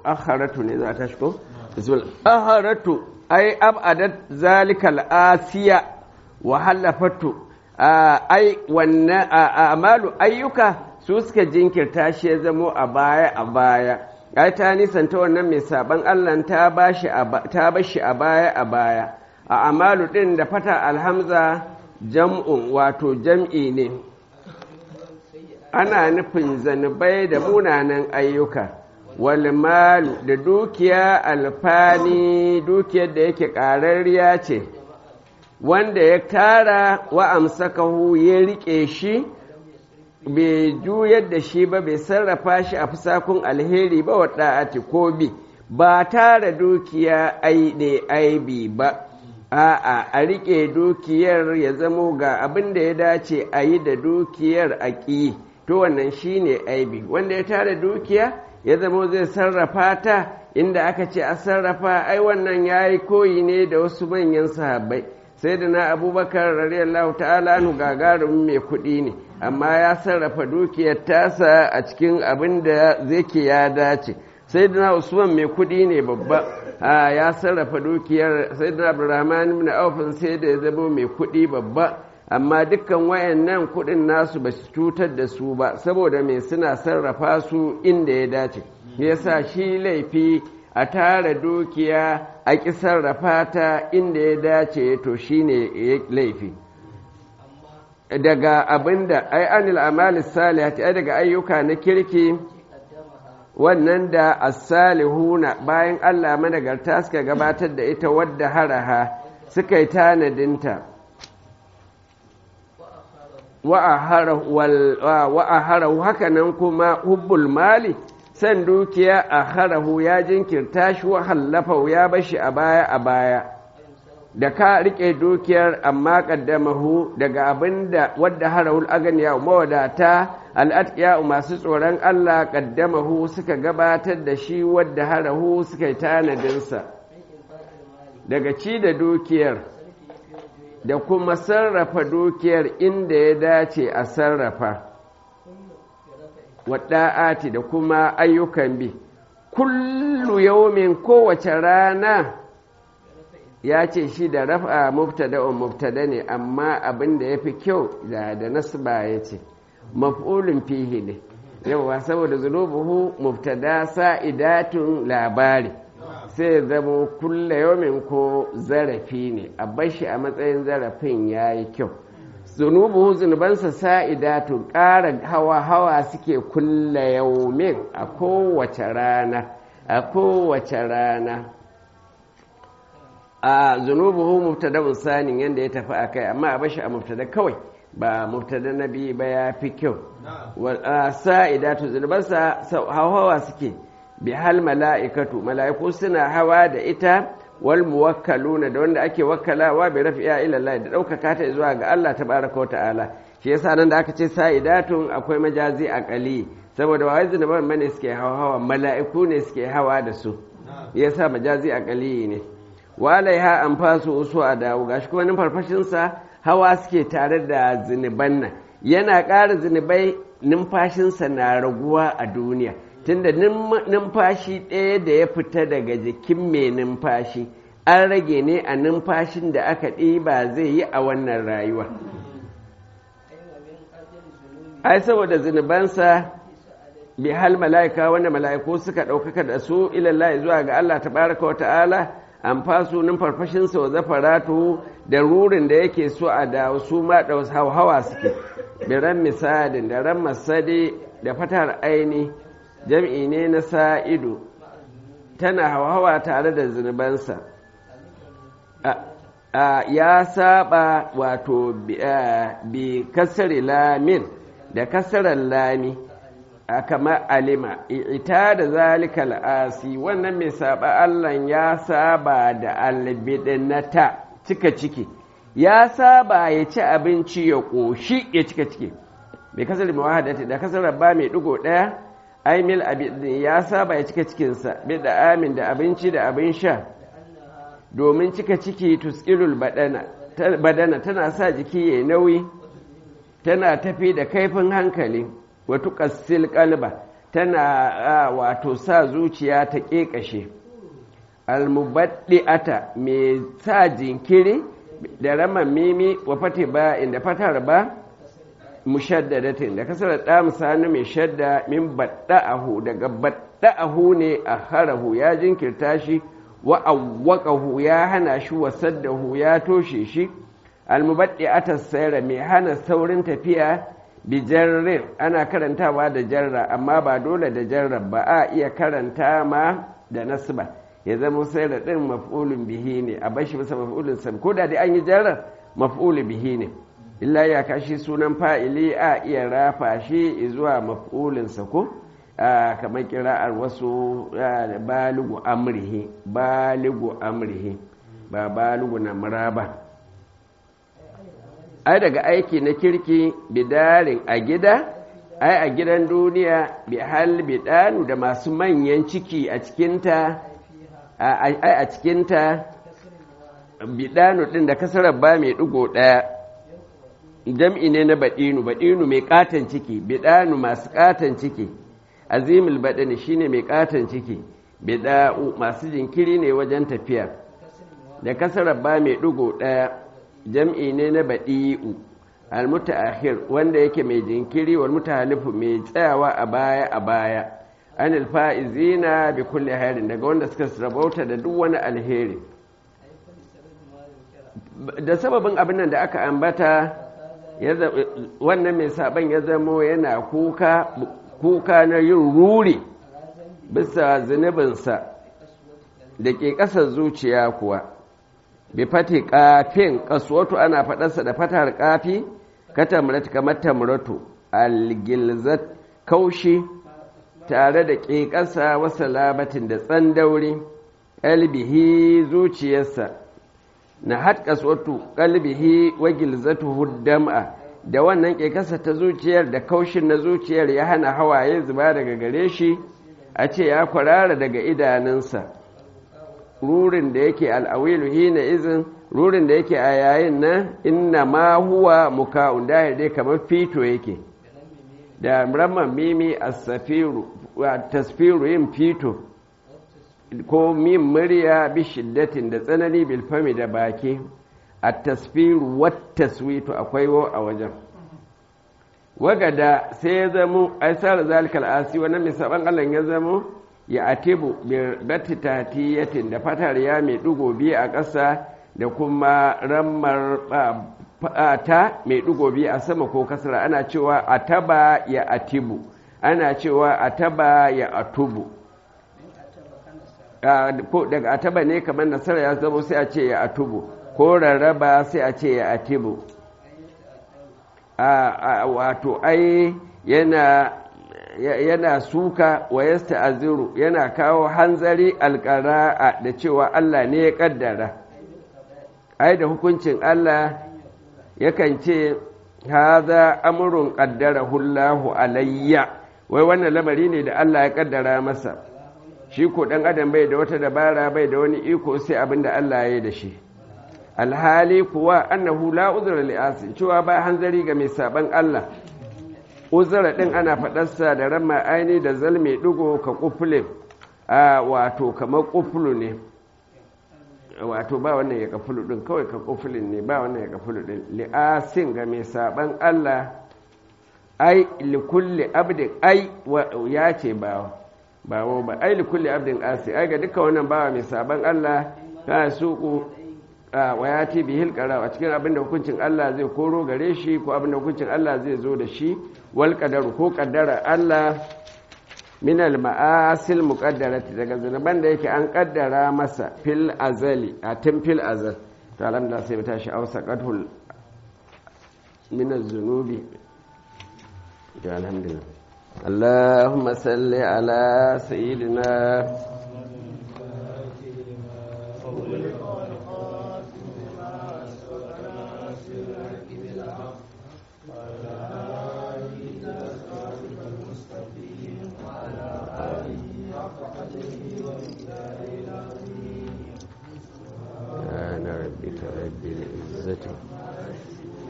akharatu ne za ta shigo bismillah akharatu ai abadat zalikal asiya wa halafatu ai wannan amalu ayyuka su suka jinkirta shi ya zamo a baya a baya ai ta nisanta wannan mai saban Allah ta bashi ta bashi a baya a baya a amalu din da fata alhamza jam'un wato jam'i ne ana nufin zanubai da munanan ayyuka wal malu da dukiya alfani dukiyar da yake ƙararriya ce wanda ya tara wa amsakahu ya riƙe shi bai juyar da shi ba bai sarrafa shi a fusakun alheri ba wa ɗa'ati ko bi ba tara dukiya ai ne aibi ba a'a a riƙe dukiyar ya zamo ga abin da ya dace a yi da dukiyar a ƙi to wannan shi ne aibi wanda ya tara dukiya ya zamo zai sarrafa ta inda aka ce a sarrafa ai wannan ya yi koyi ne da wasu manyan sahabbai sai da na abubakar radiyallahu ta'ala nu gagarumin mai kuɗi ne amma ya sarrafa dukiyar tasa a cikin abin da zai ke ya dace sai da na usman mai kuɗi ne babba ya sarrafa dukiyar sai da na abdurrahman ibn aufin sai da ya zama mai kuɗi babba amma dukkan wayannan kuɗin nasu ba su cutar da su ba saboda mai suna sarrafa su inda ya dace yasa shi laifi a tara dukiya a ƙi sarrafa ta inda ya dace to shine laifi daga abinda ai anil amali salihati ai daga ayyuka na kirki wannan da as-salihuna bayan Allah managarta suka gabatar da ita wadda haraha suka yi tanadinta wa aharahu haka nan kuma hubbul mali san dukiya a harahu ya jinkirta shi wa hallafa ya bashi a baya a baya da ka rike dukiyar amma kaddamahu daga abin da wadda harahul aganiya mawadata al'atqiya masu tsoron Allah kaddamahu suka gabatar da shi wadda harahu suka yi tanadinsa daga ci da dukiyar da kuma sarrafa dukiyar inda ya dace a sarrafa wadda'ati da kuma ayyukan bi kullu yaumin kowace rana ya ce shi da rafa mubtada'un mubtada ne amma abin da ya fi kyau da da nasba ya ce maf'ulun fihi ne yawa saboda zunubuhu mubtada sa'idatun labari sai zama kulle yaumin ko zarafi ne a bashi a matsayin zarafin ya yi kyau zunubuhu zunubansa sa'idatun ƙara hawa-hawa suke kulle yaumin a kowace rana a kowace rana a zunubuhu mubtada sanin yadda ya tafi a kai amma a bashi a mubtada kawai ba mubtada na biyu ba ya fi kyau sa'idatu zunubansa hawa suke bi hal mala'ikatu mala'iku suna hawa da ita wal muwakkaluna da wanda ake wakkalawa bi rafi'a ila Allah da ɗaukaka ta zuwa ga Allah tabaraka wa ta'ala shi yasa nan da aka ce sa'idatun akwai majazi aqali saboda wai zunuban mane suke hawa hawa mala'iku ne suke hawa da su yasa majazi aqali ne walaiha an fasu usu a dawo gashi kuma numfarfashinsa hawa suke tare da zunuban nan yana ƙara zunubai numfashinsa na raguwa a duniya tunda numfashi ɗaya da ya fita daga jikin mai numfashi an rage ne a numfashin da aka ɗiba zai yi a wannan rayuwa ai saboda zunubansa bi hal mala'ika wanda mala'iku suka ɗaukaka da su ilallahi zuwa ga Allah tabaraka wa ta'ala an fasu numfarfashinsa wa zafaratu da rurin da yake so a da su ma da hawa suke biran misalin da ran masade da fatar aini jam'i ne na sa'idu tana hawa tare da zunubansa ya saba wato bi kasari lamin da kasarar lami a kama alima ita da zalika al'asi wannan mai saba Allah ya saba da albidinata cika ciki ya saba ya ci abinci ya ƙoshi ya cika ciki mai kasar mawahadati da kasar ba mai ɗigo ɗaya aimil abin ya saba ya cika cikinsa bi da amin da abinci da abin sha domin cika ciki tuskilul badana tana sa jiki ya nauyi tana tafi da kaifin hankali watu ƙassil kalba tana wato sa zuciya ta ƙeƙashe almubaddi'ata mai sa jinkiri da raman mimi wa fati ba inda fatar ba mushaddadatin da kasar da misali mai shadda min badda'ahu daga badda'ahu ne a harahu ya jinkirta shi wa awwaqahu ya hana shi wa saddahu ya toshe shi almubaddi'ata sayra mai hana saurin tafiya bi jarrin ana karantawa da jarra amma ba dole da jarra ba a iya karanta ma da nasba ya zama sai da ɗin maf'ulun bihi ne a bashi masa maf'ulun sam ko da dai an yi jarar maf'ulu bihi ne illa ya kashi sunan fa'ili a iya rafa shi zuwa maf'ulin sa ko kamar kira'ar wasu baligu amrihi baligu amrihi ba baligu na muraba ai daga aiki na kirki bidarin a gida ai a gidan duniya bi hal bidanu da masu manyan ciki a cikinta ai a cikinta bidanu ɗin da kasarar ba mai ɗigo ɗaya jam'i ne na baɗinu baɗinu mai ƙaton ciki bidanu masu ƙaton ciki azimul baɗini shine mai ƙaton ciki bida'u masu jinkiri ne wajen tafiya da kasarar ba mai ɗigo ɗaya jam'i ne na baɗi'u almutaakhir wanda yake mai jinkiri wal mutahalifu mai tsayawa a baya a baya anil fa'izina bi kulli hairin daga wanda suka rabauta da duk wani alheri da sababin abin nan da aka ambata wannan mai saban ya zamo yana kuka kuka na yin ruri bisa zunubinsa da ke ƙasar zuciya kuwa bi fati kafin kasuwatu ana faɗarsa da fatar kafi katamrat kamar tamratu algilzat kaushi tare da ƙeƙasa wasa labatin da tsandauri ƙalbihi zuciyarsa na hatkaswatu ƙalbihi wa gilzatu dam'a da wannan ƙeƙasa ta zuciyar da kaushin na zuciyar ya hana hawaye zuba daga gare shi a ce ya kwarara daga idanunsa rurin da yake al'awilu hina izin rurin da yake a yayin nan inna ma huwa muka'un da dai kamar fito yake da ramman mimi as-safiru wa tasfiru yin fito ko min murya bi shiddatin da tsanani bil fami da baki at-tasfiru wat taswitu akwai wo a wajen wagada sai ya zamo aisar zalikal asi wannan mai saban Allah ya zamo ya atibu bi batitatiyatin da fatar ya mai dugo biyu a ƙasa da kuma rammar ta mai dugo biyu a sama ko kasra ana cewa ataba ya atibu ana cewa ataba ya atubu ko daga ataba ne kamar nasara ya zama sai a ce ya atubu ko rarraba sai a ce ya atibu wato ai yana yana suka wa yasta aziru yana kawo hanzari alƙara'a da cewa Allah ne ya ƙaddara ai da hukuncin Allah yakan ce haza amurun ƙaddara hullahu alayya wai wannan lamari ne da Allah ya ƙaddara masa shi ko ɗan adam bai da wata dabara bai da wani iko sai abin da Allah ya yi da shi alhali kuwa annahu la uzra li cewa ba hanzari ga mai saban Allah uzura ɗin ana faɗarsa da ramma aini da zalme ɗigo ka ƙufule a wato kamar ƙufulu ne wato ba wannan ya kafulu ɗin kawai ka ƙufulin ne ba wannan ya kafulu ɗin li'asin ga mai saɓan Allah ai likulli abdin ai ya ce ba ba ba ai likulli abdin asi ai ga duka wannan bawa mai saɓan Allah ta suku wa ya ce bihil a cikin abin da hukuncin Allah zai koro gare shi ko abin da hukuncin Allah zai zo da shi wal qadaru ko qaddara Allah min al ma'asil muqaddarati daga zunuban da yake an kaddara masa fil azali a tun fil azal to alhamdulillah sai mu tashi ausa qadhul min az-zunubi to alhamdulillah اللهم صل على سيدنا سبحان ربك رب العزة